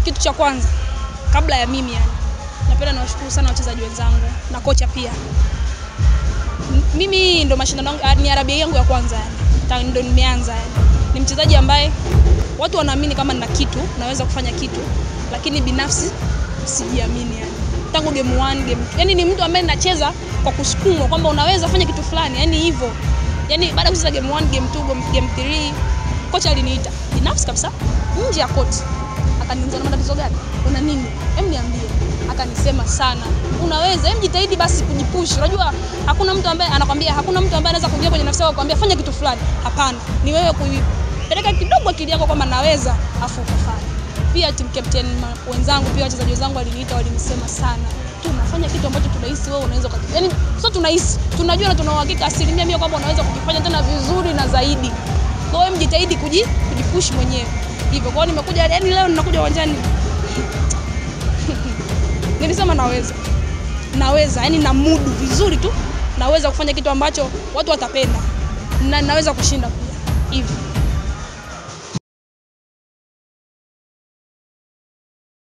kitu cha kwanza kabla ya mimi yani, napenda nawashukuru sana wachezaji wenzangu na kocha pia. M- Mimi ndo mashindano yangu ah, ni RBA yangu ya kwanza yani, Ta- ndo nimeanza yani. Ni mchezaji ambaye watu wanaamini kama nina kitu, naweza kufanya kitu, lakini binafsi sijiamini yani. Tangu game 1 game yani ni mtu ambaye nacheza kwa kusukumwa kwamba unaweza fanya kitu fulani, yani hivyo. Yani baada ya kucheza game 1, game 2, game- game 3 kocha aliniita binafsi kabisa nje ya koti akaniuliza una matatizo gani una nini hem niambie akanisema sana unaweza hem jitahidi basi kujipush unajua hakuna mtu ambaye anakwambia hakuna mtu ambaye anaweza kuingia kwenye nafsi yako kukwambia fanya kitu fulani hapana ni wewe kuipeleka kidogo akili yako kwamba naweza afu ukafanya pia team captain ma- wenzangu pia wachezaji wenzangu waliniita walinisema sana tunafanya kitu ambacho tunahisi wewe unaweza ukaki- yani sio tunahisi tunajua na tuna uhakika asilimia mia kwamba unaweza kukifanya tena vizuri na zaidi kwa hiyo mjitahidi kuji, kujipush mwenyewe hivyo. Kwa hiyo nimekuja, yani leo ninakuja uwanjani nilisema naweza, naweza, yani na mudu vizuri tu, naweza kufanya kitu ambacho watu watapenda na naweza kushinda pia hivyo.